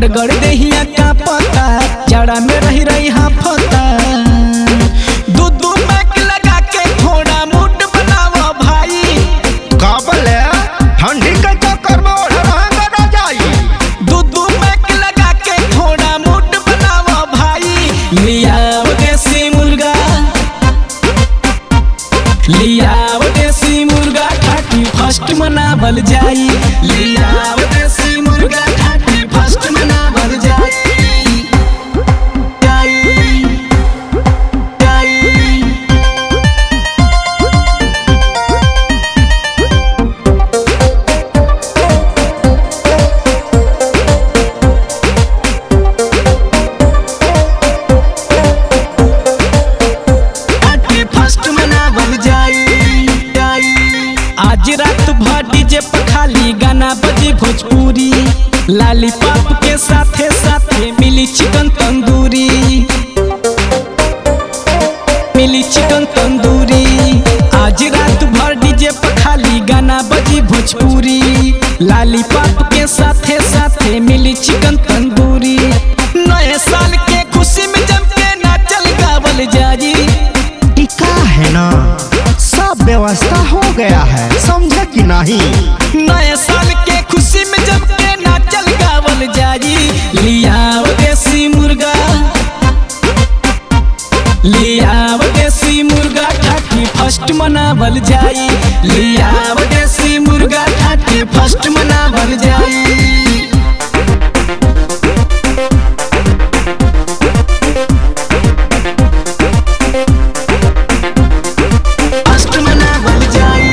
गड़गड़ देहिया का पता जड़ा में रही रही हाफता दू दू पैक लगा के थोड़ा मूड बनावा भाई काबले ठंडी के चक्कर में ओढ़ ना जाई दू दू पैक लगा के थोड़ा मूड बनावा भाई लियाओ देसी मुर्गा लियाओ देसी मुर्गा खाटी फर्स्ट मनावल जाई लियाओ देसी मुर्गा खाटी फर्स्ट मनावल जाई जाई जाई आके फर्स्ट मनावल जाई जाई आज रात भर डीजे पर खाली गाना बजी भोजपुरी लालीपॉप के साथे साथे मिली चिकन तंदूरी मिली चिकन तंदूरी आज रात भर डीजे पर खाली गाना बजी भोजपुरी लालीपॉप के साथे साथे मिली चिकन तंदूरी नए साल के खुशी में जम के नाचल गावल जाई टिका है ना सब व्यवस्था हो गया है समझे कि नहीं नए साल के खुशी में जम के नाचल गावल जाई लियाओ देसी मुर्गा लियाओ देसी मुर्गा ठाठी फर्स्ट मनावल जाई लियाओ देसी मुर्गा ठाठी फर्स्ट मनावल जाई फर्स्ट मनावल जाई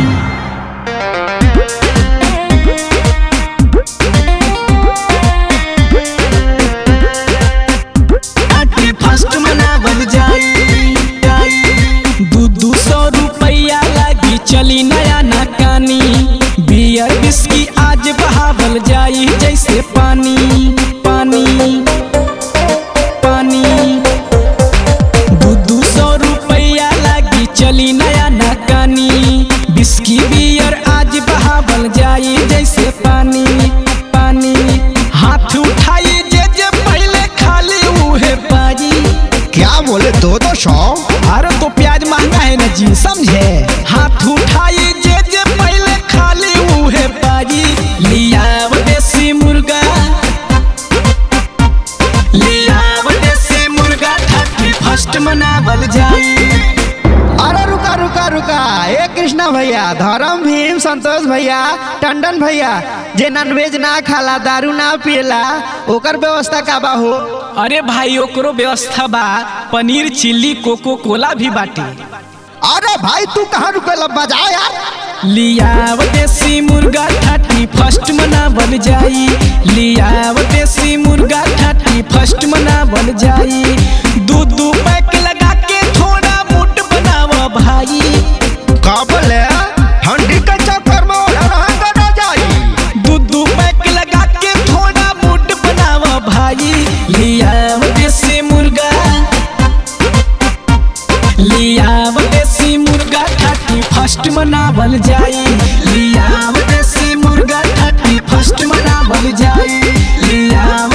आके फर्स्ट मनावल जाई जाई दू दू सौ रुपया लागी चली नया नाकानी बियर बिस्की आज बहावल जाई जैसे पानी पानी पानी दू दू सौ रुपया लागी चली नया नाकानी बिस्की बियर आज बहावल जाई जैसे पानी पानी हाथ उठाई जे जे पहले खाली उहे पाजी क्या बोले दो दो सौ अरे तो प्याज महंगा है ना जी समझे हाथ उठाई जे जे पहले खाली उहे पाजी लियाव देसी मुर्गा लियाव देसी मुर्गा ठाठी फर्स्ट मनावल जाई अरे रुका रुका रुका ए कृष्णा भैया धर्म भीम संतोष भैया टंडन भैया जे नॉनवेज ना खाला दारू ना पियला ओकर व्यवस्था का बा हो अरे भाई ओकरो व्यवस्था बा पनीर चिल्ली कोको कोला भी बाटे अरे भाई तू कहाँ रुकल बजा यार लियाव देसी मुर्गा ठाठी फर्स्ट मनावल जाई लियाव देसी मुर्गा ठाठी फर्स्ट मनावल जाई दू दू पैक लगा के थोड़ा मूड बनावा भाई काबले ठंडी के चक्कर में ओढ़ ना जाई दू दू पैक लगा के थोड़ा मूड बनावा भाई लियाव देसी मुर्गा लियाव देसी मुर्गा ठाठी फर्स्ट मनावल जाई लियाव देसी मुर्गा ठाठी फर्स्ट मनावल जाई लियाव